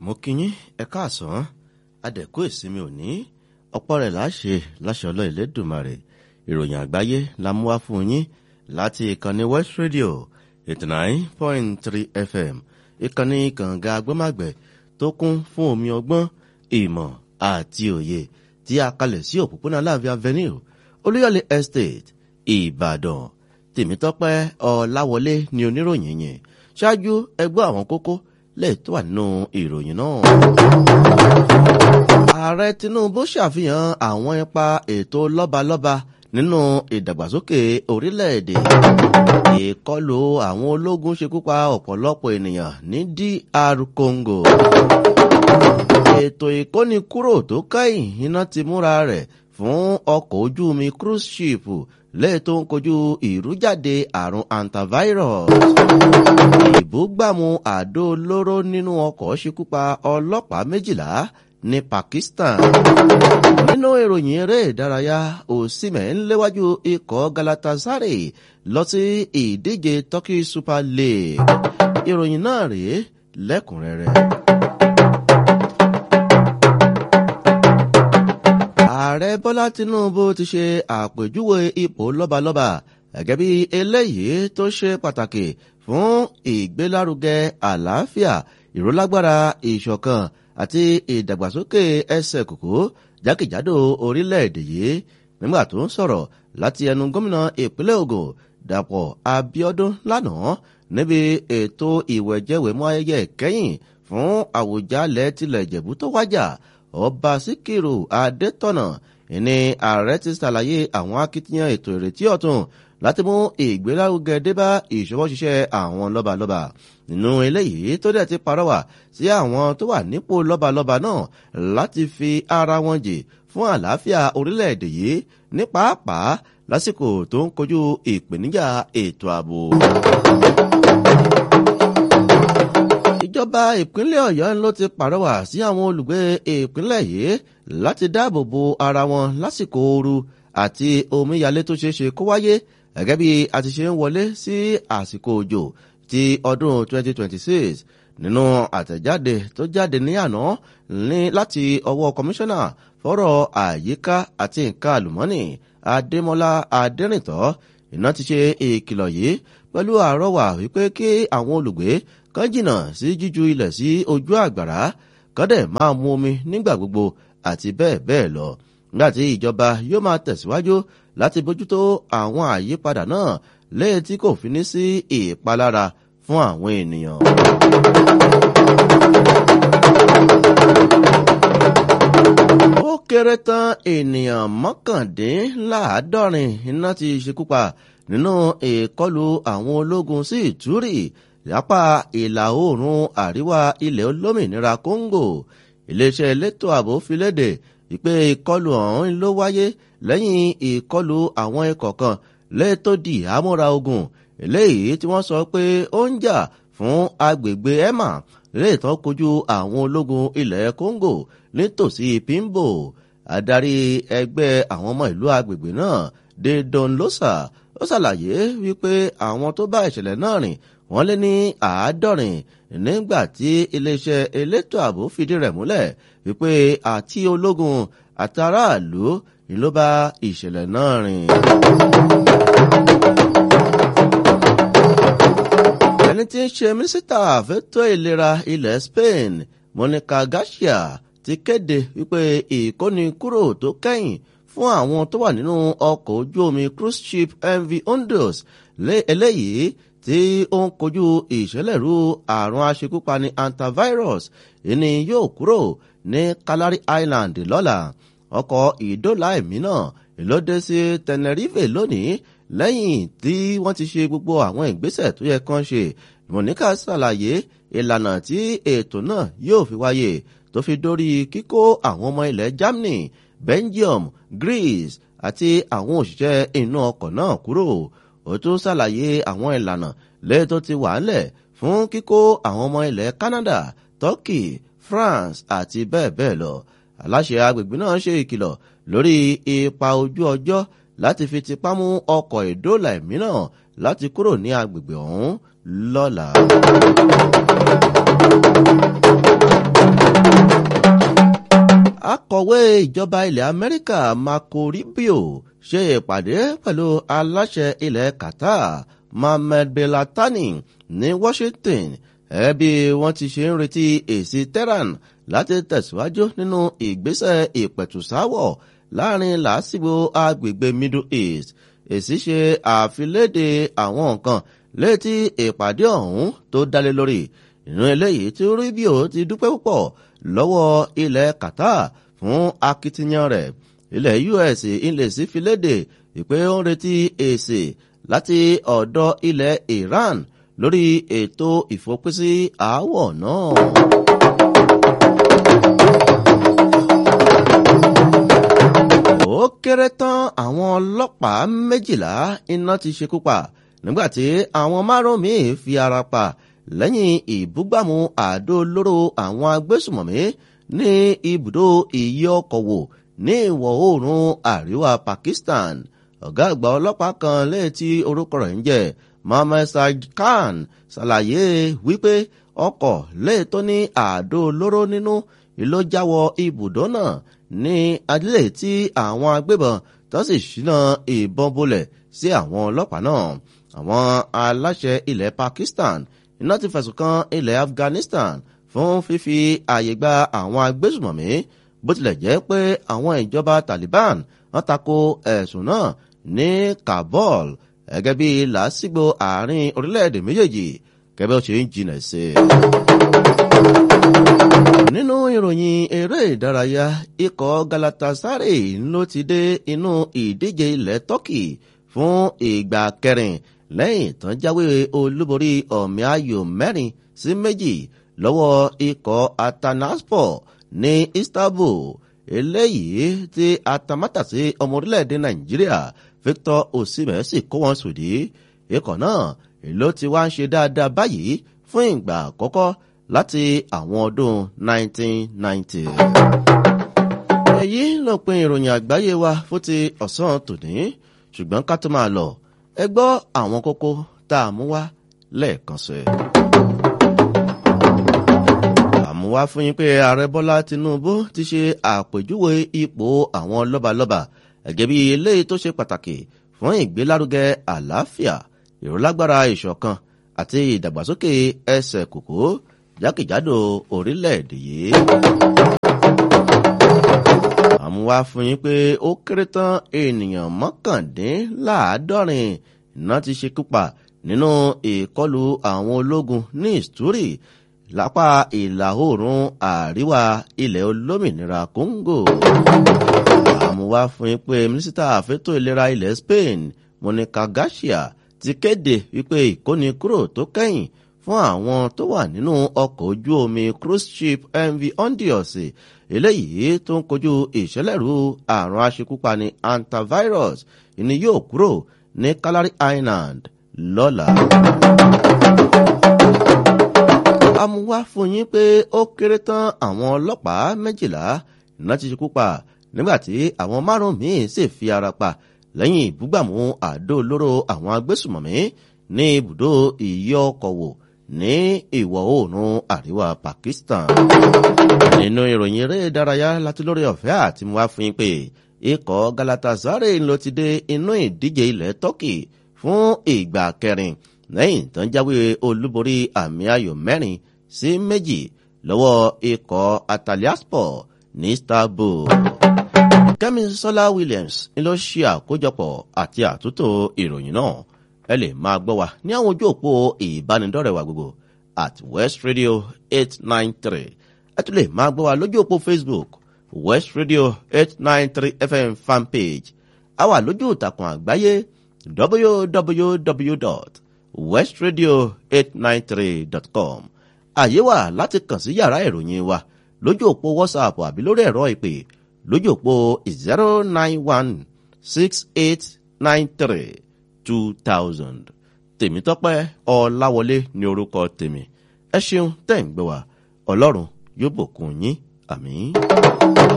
mo kí yín ẹ káàsán adẹ̀kú ìsinmi òní ọ̀pọ̀ rẹ̀ láṣẹ láṣẹ ọlọ́ ìlédùmarè ìròyìn àgbáyé la mú wá fún yín láti ìkànnì west radio eighty nine point three fm ìkànnì kànga agbọ́màgbẹ̀ tó kún fún omi ọgbọ́n ìmọ̀ àti òye tí a kalẹ̀ sí òpópónà láàfin avenue olúyọ̀lé estate ìbàdàn tèmítọ́pẹ́ ọ̀làwọlé ni oníròyìn yẹn ṣáájú ẹgbẹ́ àwọn kókó lè tó wà nínú ìròyìn náà. ààrẹ tinubu ṣàfihàn àwọn ipa ètò lọ́balọ́ba nínú ìdàgbàsókè orílẹ̀-èdè. ìkọlù àwọn ológun ṣekú pa ọ̀pọ̀lọpọ̀ ènìyàn ní dr congo. ètò ìkónikúrò tó kẹ́yìn iná ti múra rẹ̀ fún ọkọ̀ ojú omi cruise ship lẹ́yìn tó ń kojú ìrújáde àrùn antivirus. ìbúgbàmù àdó olóró nínú ọkọ̀ ṣekúpa ọlọ́pàá méjìlá ní pakistan. nínú ìròyìn eré ìdárayá òsínmẹ̀ ń léwájú ikọ̀ galatasaray lọ sí ìdíje turkey super league. ìròyìn náà rèé lẹ́kùnrẹ́rẹ́. ààrẹ bọ́lá tinubu ti ṣe àpèjúwe ipò lọ́balọ́ba gẹ́gẹ́ bí eléyìí tó ṣe pàtàkì fún ìgbélárugẹ àlàáfíà ìrólágbára ìṣọ̀kan àti ìdàgbàsókè ẹsẹ̀ kòkó jákèjádò orílẹ̀-èdè yìí nígbà tó ń sọ̀rọ̀ láti ẹnu gómìnà ìpínlẹ̀ ogun dàpọ̀ abiodun lánàá níbi ètò ìwẹ̀jẹ̀wẹ̀mú ayẹyẹ ìkẹyìn fún àwùjalẹ̀ tilẹ̀ ìjẹ̀bú tó wájà ọba síkírù adétọ̀nà ìní ààrẹ ti ṣàlàyé àwọn akitiyan ètò ìrètí ọ̀tun láti mú ìgbélárugẹ débá ìṣọwọ́ ṣiṣẹ́ àwọn lọ́balọ́ba nínú eléyìí tó dẹ̀ ti parọ́wà sí àwọn tó wà nípò lọ́balọ́ba náà láti fi ara wọn jì fún àlàáfíà orílẹ̀-èdè yìí ní pàápàá lásìkò tó ń kojú ìpèníjà ètò ààbò ìjọba ìpínlẹ̀ ọ̀yọ́ ló ti pàrọwà sí àwọn olùgbé ìpínlẹ̀ yìí láti dáàbò bo ara wọn lásìkò ooru àti omíyalé tó ṣeé ṣe kó wáyé gẹ́gẹ́ bí a ti ṣe ń wọlé sí àsìkò òjò ti ọdún 2026 nínú àtẹ̀jáde tó jáde ní àná ní láti ọwọ́ kọmíṣánná fọ́rọ̀ àyíká àti nǹkan àlùmọ́nì adémọlá adẹ́rìntọ́ iná ti ṣe ìkìlọ̀ yìí pẹ̀lú àrọ́wà wípé kí àwọn olùgbé kan jìnnà sí jíju ilẹ̀ sí ojú àgbàrá kan dẹ̀ máa mu omi nígbà gbogbo àti bẹ́ẹ̀ bẹ́ẹ̀ lọ nígbà tí ìjọba yóò máa tẹ̀síwájú láti bójútó àwọn àyípadà náà léyìí tí kò fi ní sí ìpalára fún àwọn ènìyàn. ó kéré tán ènìyàn mọ́kàndínláàádọ́rin iná ti ṣekú pa nínú ìkọlù àwọn ológun sí ìtúrì lápá ìlà oòrùn àríwá ilẹ̀ olómìnira congo iléeṣẹ́ elétò ààbò fi léde ìpè ìkọlù ọ̀hún ló wáyé lẹ́yìn ìkọlù àwọn ikọ̀ kan lẹ́tọ́ di àmúra ogun eléyìí tí wọ́n sọ pé ó ń jà fún agbègbè emma lẹ́yìn tó kojú àwọn ológun ilẹ̀ congo nítòsí pimbo adarí ẹgbẹ́ àwọn ọmọ ìlú agbègbè náà de don losa ó ṣàlàyé wípé àwọn tó bá ìṣẹ̀lẹ̀ náà rìn wọ́n lé ní àádọ́rin nígbà tí iléeṣẹ́ elétò ààbò fìdí rẹ̀ múlẹ̀ wípé àti ológun àti aráàlú ni ló bá ìṣẹ̀lẹ̀ náà rìn. ẹni tí ń ṣe mínísítà fẹ́tọ́ ìlera ilẹ̀ spain monica garcia ti kéde wípé ìkónikúrò tó kẹ́yìn fún àwọn tó wà nínú ọkọ̀ ojú omi cruise ship mv ondos eléyìí tí ó ń kojú ìṣẹ̀lẹ̀rú àrùn aṣekúpani antivirus ìní yóò kúrò ní calary island lọ́la ọkọ̀ ìdólà ẹ̀mí náà ìlódé sí tenerife lónìí lẹ́yìn tí wọ́n ti ṣe gbogbo àwọn ìgbésẹ̀ tó yẹ kán ṣe monica ṣàlàyé ìlànà tí ètò náà yóò fi wáyé tó fi dórí kíkó àwọn ọmọ ilẹ̀ germany belgium greece àti àwọn òṣìṣẹ́ inú ọkọ̀ náà kúrò ó tún ṣàlàyé àwọn ìlànà lẹ́yìn tó ti wà ńlẹ̀ fún kíkó àwọn ọmọ ilẹ̀ canada turkey france àti bẹ́ẹ̀ bẹ́ẹ̀ lọ aláṣẹ agbègbè náà ṣe ìkìlọ̀ lórí ipa ojú ọjọ́ láti fi tipá mú ọkọ̀ ìdóòlà ẹ̀mí náà láti kúrò ní agbègbè ọ̀hún lọ́la. akọ̀wé ìjọba ilẹ̀ amẹ́ríkà marco rubio ṣe ìpàdé pẹ̀lú aláṣẹ ilẹ̀ qatar mohammed belatani ní washington ẹbí wọ́n ti ṣe ń retí èsì tehran láti tẹ̀síwájú nínú ìgbésẹ̀ ìpẹ̀tùsáwọ̀ láàrin làásìgbò agbègbè middle east èsì ṣe àfiléde àwọn nǹkan létí ìpàdé ọ̀hún tó dálé lórí ìran eléyìí tí rubio ti dúpẹ́ púpọ̀ lọ́wọ́ ilẹ̀ qatar fún akitiyan rẹ̀ ilẹ̀ us ilẹ̀ sí fi léde ìpè ó ń retí èsì láti ọ̀dọ̀ ilẹ̀ iran lórí ètò ìfòpinsí aáwọ̀ náà. ó kéré tán àwọn ọlọ́pàá méjìlá iná ti ṣekú pa nígbàtí àwọn márùn-ún míì fi ara pa lẹ́yìn ìbúgbàmù àdó olóró àwọn agbésùmọ̀mí ní ibùdó ìyí ọkọ̀ wò ní ìwọ̀ oòrùn àríwá pakistan ọ̀gá àgbà ọlọ́pàá kan létí orúkọ rẹ̀ ń jẹ́ mohammed sajid khan ṣàlàyé wípé ọkọ̀ léètò ní àdó olóró nínú ló jáwọ́ ibùdó náà ní adílé tí àwọn agbébọn tó sì ṣínà ìbọn bolẹ̀ sí àwọn ọlọ́pàá náà àwọn aláṣẹ ilẹ̀ pakistan iná ti fẹ̀sùn kan ilẹ̀ afghanistan fún fífi àyè gba àwọn agbésùmọ̀mí bó tilẹ̀ jẹ́ pé àwọn ìjọba taliban wọ́n tako ẹ̀sùn náà ní kabul gẹ́gẹ́ bí làásìgbò àárín orílẹ̀-èdè méjèèjì gẹ́gẹ́ ó ṣe ń jinlẹ̀ sí i. nínú ìròyìn eré ìdárayá ikọ̀ galatasaray ló ti dé inú ìdíje ilẹ̀ turkey fún ìgbà kẹrin lẹ́yìn tán jáwé olúborí ọ̀mì ayò mẹ́rin sí méjì lọ́wọ́ ikọ̀ atanaspor ní istanbul eléyìí tí atamátàsí ọmọ orílẹ̀-èdè nàìjíríà victor osimhen sì kó wọn sòdí ikọ̀ náà ló ti wá ń ṣe dáadáa báyìí fún ìgbà àkọ́kọ́ láti àwọn ọdún 1990. èyí ló pin ìròyìn àgbáyé wa fún ti ọ̀sán tòní ṣùgbọ́n ká tó máa lọ ẹ gbọ́ àwọn kókó tá a mú wá lẹ́ẹ̀kan sí. àmú wá fún yín pé ààrẹ bọ́lá tinubu ti ṣe àpèjúwe ipò àwọn lọ́balọ́ba gẹ́gẹ́ bí eléyìí tó ṣe pàtàkì fún ìgbélárugẹ àlàáfíà ìrólágbára ìṣọ̀kan àti ìdàgbàsókè ẹsẹ̀ kòkó jákèjádò orílẹ̀-èdè yìí. àmú wá fún yín pé ó kéré tán ènìyàn mọ́kàndínláàádọ́rin iná ti ṣekú pa nínú ìkọlù àwọn ológun ní ìstúrì lápá ìlà oòrùn àríwá ilẹ̀ olómìnira congo. àmúwá fún yín pé mínísítà àfẹ́tò ìlera ilẹ̀ spain monica garcia ti kéde wípé ìkóni kúrò tó kẹ́yìn fún àwọn tó wà nínú ọkọ̀ ojú omi cruise ship mv ondios eléyìí tó ń kojú ìṣẹ̀lẹ̀rú àrùn aṣekúpani antivirus ìní yóò kúrò ní calary island lọ́la. amúwá fún yín pé ó kéré tán àwọn ọlọ́pàá méjìlá iná ti ṣekú pa nígbàtí àwọn márùn-ún míì sì fi ara pa lẹ́yìn ìbúgbàmù àdó olóró àwọn agbésùmọ̀mí ní ibùdó ìyọ́ ọkọ̀ wò ní ìwọ̀ oòrùn àríwá pakistan. nínú ìròyìn eré ìdárayá láti lórí ọ̀fẹ́ àti mú wá fún yín pé ikọ̀ galatasaray ló ti dé inú ìdíje ilẹ̀ turkey fún ìgbà kẹrin lẹ́yìn tó ń jáwé olúborí àmì ayò mẹ́rin sí méjì lọ́wọ́ ikọ̀ ataliaspor ní istanbul. kẹ́mi sọ́lá williams ni ló ṣe àkójọpọ̀ àti àtúntò ìròyìn náà ẹ lè máa gbọ́ wa ní àwọn ojú òpó ìbánidọ́rẹ̀ wa gbogbo at west radio eight nine three ẹ tún lè máa gbọ́ wa lójú òpó facebook west radio eight nine three fm fanpage a wà lójú ìtàkùn àgbáyé www.westradio893.com àyè wà láti kàn sí yàrá ìròyìn wa lójú òpó whatsapp àbí lórí ẹ̀rọ ìpè lójú òpó zero nine one six eight nine three two thousand tèmítọ́pẹ́ ọláwọlé ní orúkọ tèmi ẹ ṣeun tẹ̀ ń gbé wa ọlọ́run yóò bùkún yín àmì.